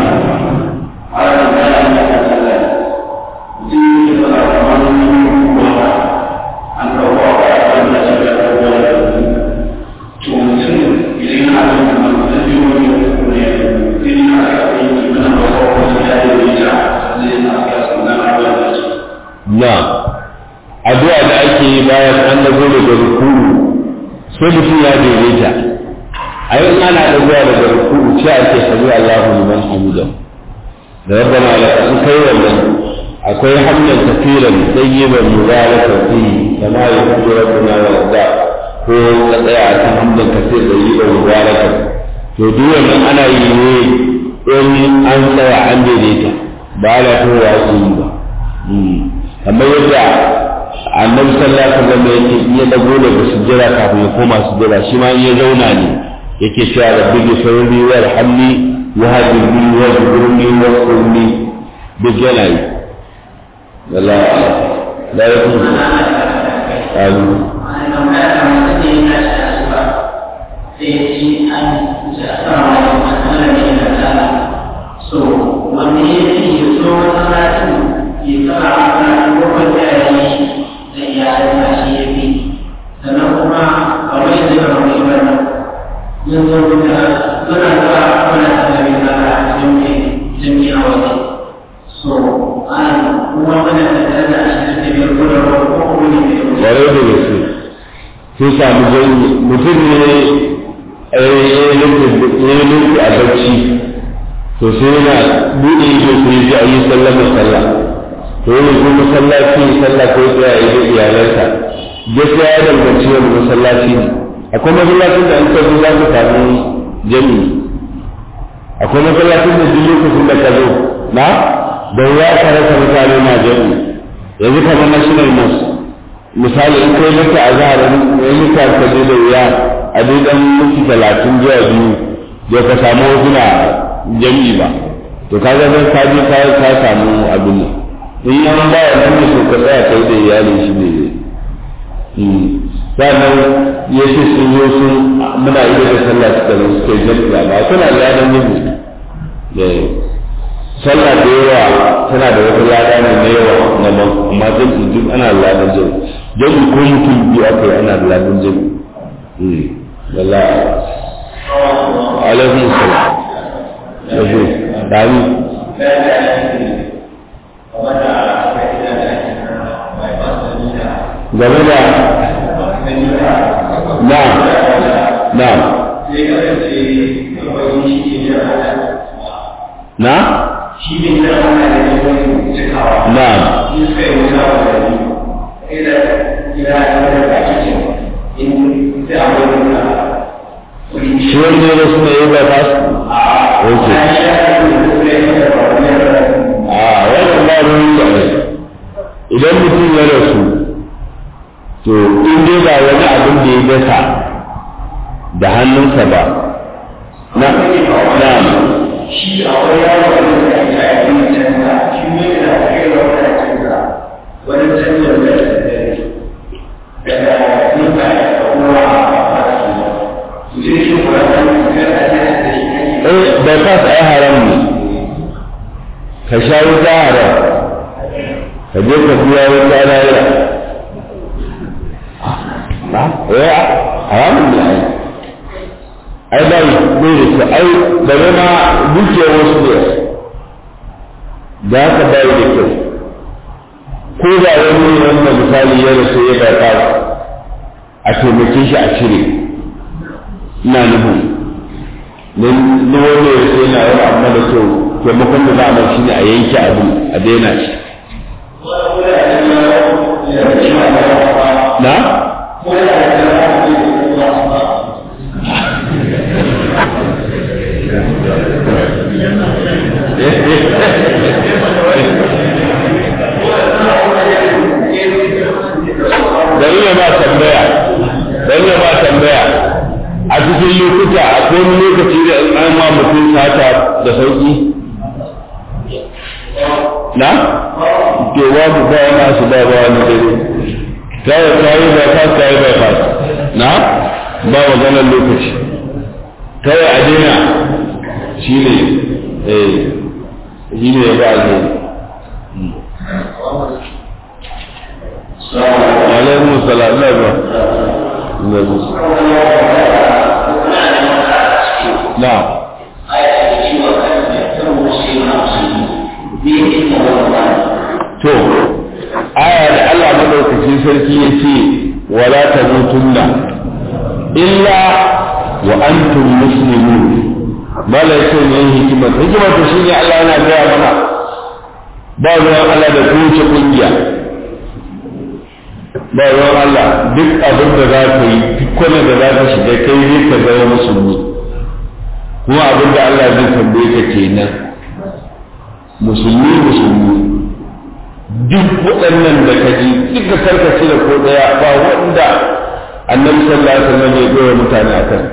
na addu'a da ake yi bayan an dago daga rukuru sai mutum ya daidaita a yau ana dagowa daga rukuru ce ake sami Allahu liman hamida da rabbana laka in kai wannan akwai hamdan kafiran tayyiban mubarakan fi kama yuhibbu rabbuna wa yarda ko ka tsaya a kan hamdan kafir tayyiban mubarakan to duk wannan ana yi ne in an tsaya an daidaita ba ana kowa su yi ba kamar yadda annabi sallallahu alaihi wasallam yake iya dago daga sujjada kafin ya koma sujjada shi ma in ya zauna ne yake cewa rabbi ghfirli warhamni wahdini wajburni wasqurni duk yana yi la la yakun amin so wanda ya ce so masallacin ya tsara a kan da ya yi da iyalin da shi ya fi sannan kuma a wani da ya wani wani yin zo da suna zuwa kuna tattali da a jami'i jami'i a waje so an kuma wani da ta da shi da biyar gudun ko kuma ne mai kwarai da gaske sun samu jami'i mutum ne ya yi nufi a bacci to sai yana buɗe ido ko ya ji a yi sallah da sallah to yana zo masallaci sallah ko ya yi da iyalansa gaskiya ya danganci wani masallaci ne akwai masallacin da an tafi za ka samu jami'i akwai masallacin da duk lokacin da ka zo na da ya ka rasa mutane na jami'i yanzu kamar national mosque misali in kai mata a zaharin ya yi ka ka je da wuya a dai dan minti talatin zuwa biyu da ka samu wasu na jami'i ba to kaga zan ka je ka ka samu abin nan in yan ba wannan ne so ka tsaya kai da iyali shi ne sannan ya ce sun zo sun muna iya da sallah suka zo suka yi jami'a ba suna da yanar yin sallah da yawa tana da wata lada ne na yawa na man amma jami'i duk ana da ladan jami'i jami'i ko mutum biyu aka yi ana da ladan jami'i wallahi alaikum salam yanzu dami game da na na na shi ne da ana da yawan cikawa na in suka yi wuta wa gari ila ila ila da ake in sai a wani da shi wanda ya suna yi ba ta su ok a wannan ba ruwan da ne idan mutum ya rasu to in dai ba wani abin da ya dasa da hannunsa ba na na shi a wani yawon da ya yi a yi canza shi ne da kai da wani canza wani canza da daga nuka da kuma a su zai shi kuma da ya da shi eh bai fas ai haram ne ka sha wuta haram ka je ka biya wuta lahira ba eh haramun ne ai ai bai bai da kyau ai bare ma dukiyar wasu ne da haka bai da kyau ko da wani wanda misali ya rasu ya bai fas a taimake shi a cire ina nufin don na wanda ya sai na wani abu da kyau taimakon da za a mai shine a yanke abu a daina shi na dari ya ba tambaya dari ya ba tambaya a cikin lokuta akwai wani lokaci da an ma mutum sata da sauki na ke babu ba wani su ba ba wani dare kawai kayi ba fas kayi ba fas na ba maganar lokaci kawai a daina shi ne eh shi ne ya ba alheri alaikum salam na ba na ba na to aya da Allah madaukakin sarki ya ce wala tamutunna illa wa antum muslimun bala yace ne hikimar hikimar to shine Allah yana gaya mana ba ruwan Allah da kowace kungiya ba ruwan Allah duk abin da za ka yi duk kwanan da za ka shiga kai ne ka zama musulmi kuma abin da Allah zai tambaye ka kenan musulmi musulmi duk waɗannan da ka ji duka karkace da ko ɗaya ba wanda annabi sallallahu alaihi wasallam ya goya mutane a kan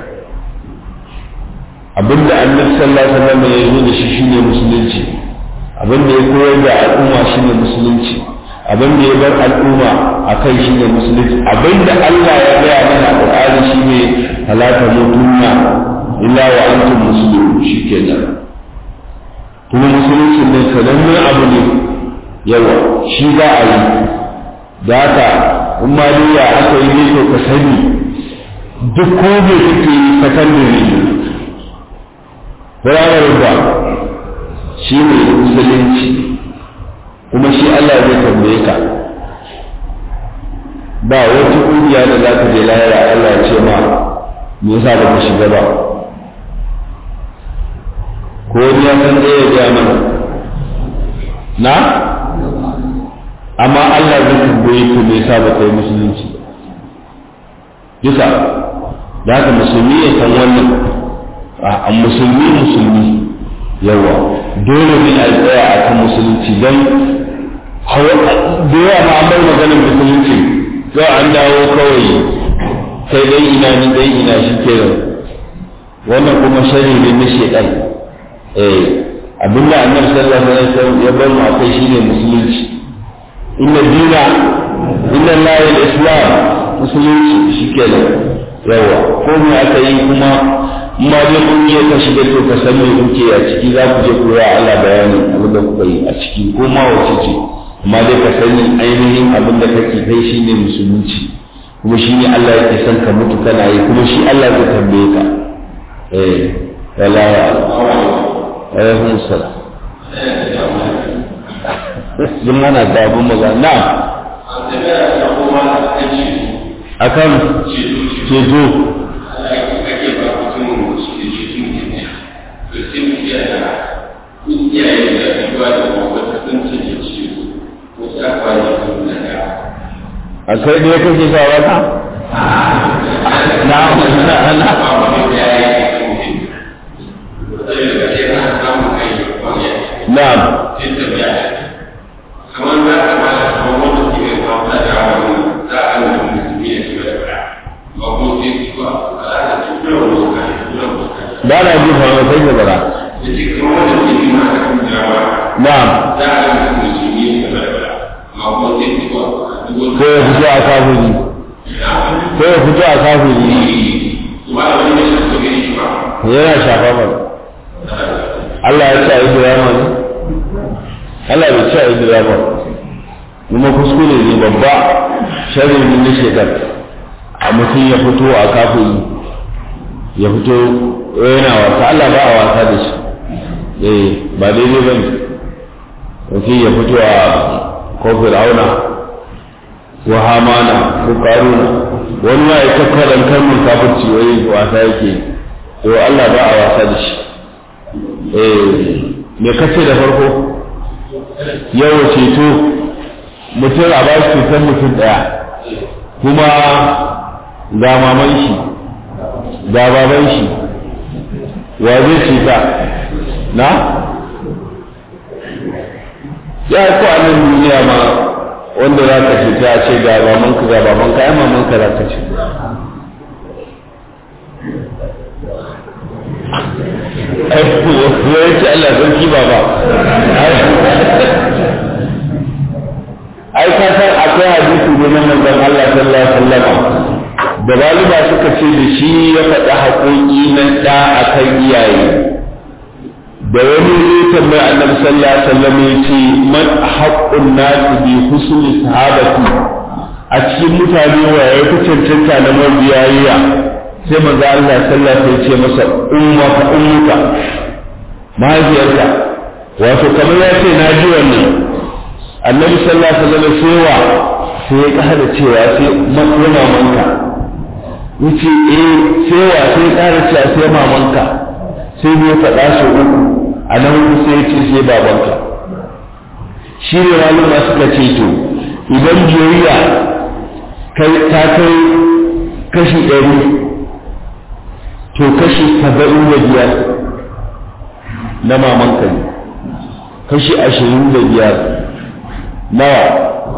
abinda annabi sallallahu alaihi wasallam ya zo da shi shine musulunci abinda ya koyar da al'umma shine musulunci abinda ya bar al'umma a kai shine musulunci abinda Allah ya gaya mana a Qur'ani shine halata mutunna illa wa antum muslimun shikenan kuma musulunci ne sanannen abu ne yawa shi za a yi da haka in ma ya aka yi ne ka sani duk ko bai kake yi sakandare firamare ba shi ne musulunci kuma shi Allah zai tambaye ka ba wata ƙungiya da za ka je lahira Allah ya ce ma me yasa ba ka shiga ba ko wani ya san ɗaya ya gaya mana na amma Allah zai tambaye ku me yasa ba kai musulunci bisa da haka musulmi ya san wannan a musulmi musulmi yawa dole ne a tsaya a kan musulunci don da yawa ma an bar maganar musulunci yau an dawo kawai sai dai ina ni dai ina shi kenan wannan kuma shari ne na shedan eh abinda annabi sallallahu alaihi wasallam ya bar mu akai shine musulunci inna dina inna lillahi al-islam musulunci shikenan yawa ko me aka yi kuma in ma dai kun je ka shiga to ka san me kuke a ciki za ku je ku ya Allah bayani abin da kuka yi a ciki ko ma wace ce amma dai ka sani ainihin abin da kake kai shine musulunci kuma shi ne Allah yake son ka mutu kana yi kuma shi Allah zai tambaye ka eh wallahi alaikum salam duk mana da abun maza na akan ceto a kai ne kake sa wata na na na na'am kamar za ka ba da kamar wanda ke yin kawo da wani za a yi musulmi ya shiga da fara ba ko sai su ba a za ta tura wani wakari tura wani wakari ba na ji fa sai da bara da ce kamar wanda ke yin ma da kan jawa na'am za a yi musulmi ya shiga da fara ba ko sai su ba ko ya fito a kafiri ko ya fito a kafiri ba da wani da shi su gani shi ba yana shafa mana Allah ya ce a yi drama ne Allah bai ce a yi drama kuma kuskure ne babba sharri ne na shekar a mutum ya fito a kafiri ya fito yana wasa Allah ba a wasa da shi eh ba daidai ba ne mutum ya fito a kofin auna ko hamana ko karuna wani ma ya tafa dan kalmar kafirci wai wasa yake to Allah ba a wasa da shi eh me kace da farko yawa ceto mutum a bashi cutar mutum daya kuma ga maman shi ga baban shi wa zai ceta na ya ko a nan duniya ma wanda za ka ceta a ce ga mamanka ga babanka ai mamanka za ka ce ya ce Allah sarki ba ba ai ka san akwai hadisi ne na manzon Allah sallallahu alaihi wasallam da galiba suka ce da shi ya faɗi haƙoƙi na ɗa akan iyaye da wani zai tambaya annabi sallallahu alaihi wasallam ya ce man haqqun nas bi husni sahabati a cikin mutane wa ya fi cancanta na mabiyayya sai manzo Allah sallallahu alaihi wasallam ya ce masa ummaka ummuka mahaifiyarka wato kamar ya ce na ji wannan annabi sallallahu alaihi wasallam sai wa sai ya kada cewa sai mamanka yace eh sai wa sai ƙara cewa sai mamanka sai ne faɗa su uku a nan sai ce sai babanka shi ne maluma suka ce to idan biyayya kai ta kai kashi ɗari to kashi saba'in da biyar na mamanka ne kashi ashirin da biyar nawa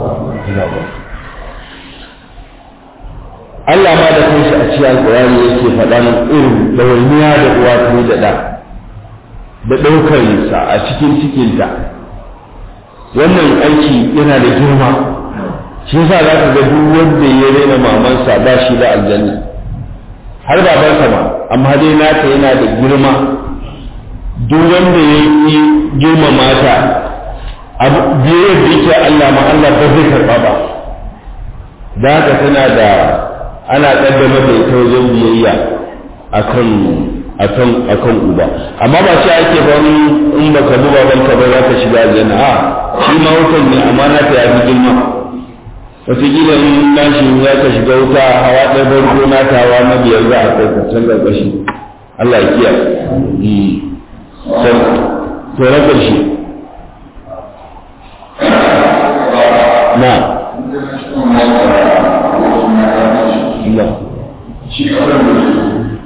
Allah ma da kanshi a cikin alƙur'ani yake faɗan irin ɗawainiya da uwa ta yi da ɗa da ɗaukar sa a cikin cikinta wannan aiki yana da girma shi yasa za ka ga duk wanda ya rena mamansa ba shi da aljanna har babansa ma amma dai nata yana da girma duk wanda ya yi girma mata abu biyar da yake Allah ma Allah ba zai karɓa ba da haka tana da ana kaddamar da ita wajen biyayya akan akan akan uba amma ba shi ake ba in baka bi babanka ba za ka shiga aljanna a shi ma wutan ne amma na ta yafi girma wataƙila in nashi za ka shiga wuta hawa ɗaya farko na ta hawa na biyar za a kai can ƙarƙashi Allah ya kiyaye to na ƙarshe na na shi kasar da su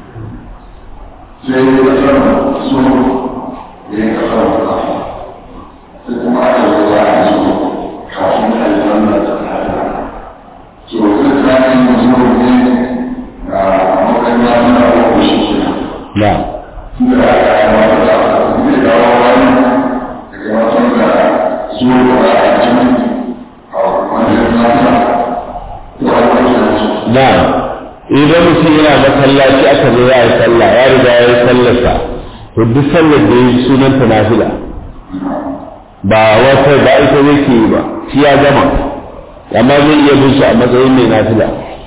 sai ya kasar su ya yi kasar da sai kuma aka zo za a zo kafin a yi wannan da ta so zai tsari da zuwa ne a matsayin ya nuna wa shi ke na da aka yi mata da zai dawo wani daga matan da zuwa da a cikin a wani nasa ko a wani na idan mutum yana masallaci aka zo ya yi sallah ya riga ya yi sallarsa to duk sallar da ya yi sunan ta nafila ba wata ba ita yake yi ba shi ya gama amma zai iya bin su a matsayin mai nafila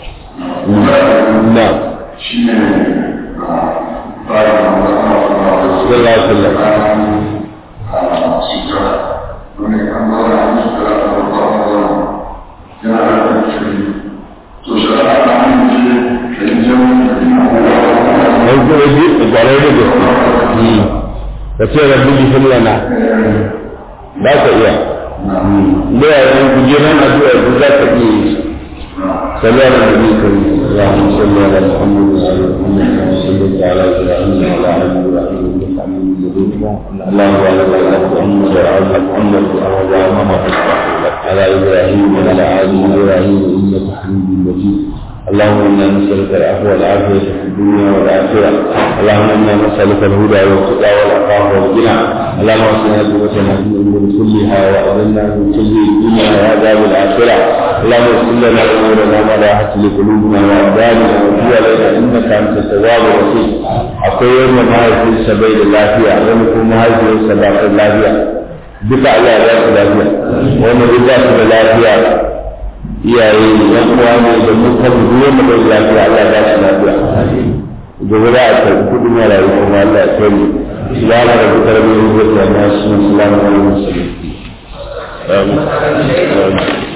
na shi ne tsarin da ana suna da su sallallahu alaihi wasallam a sutura wani an zauna a sutura a babban zauna yana da ƙarfi to shara ta hanyar ce ka yi jami'in da ina dan kuma ji gwarai da gaske ka ce rabbi gifir lana ba ka iya da yayin kujeran addu'a da za ka iya yi صلى على النبي الكريم اللهم صل على محمد وعلى محمد كما صليت على ابراهيم وعلى ال ابراهيم انك حميد مجيد اللهم بارك على محمد وعلى محمد وعلى محمد على ابراهيم وعلى ال ابراهيم انك حميد مجيد اللهم انا نسالك العفو والعافيه في الدنيا والاخره اللهم انا نسالك الهدى والتقى والعفاف والغنى اللهم اصلح قوتنا في الامور كلها واذلنا من كل الدنيا وعذاب الاخره اللهم اغفر لنا امورنا ما راحت لقلوبنا وابداننا وتب علينا انك انت التواب الرحيم akwai wanda mahaifinsa bai da lafiya wani kuma mahaifinsa ba ta lafiya duka Allah ya su lafiya wanda duk ba su da lafiya iyaye ne yan uwa ne da mu kan duk wanda bai da lafiya Allah ya su lafiya gobe za a karɓi kuɗin marayu kuma Allah ya kai mu subhana rabbika rabbil izzati amma yasifun salamun alal mursalin amin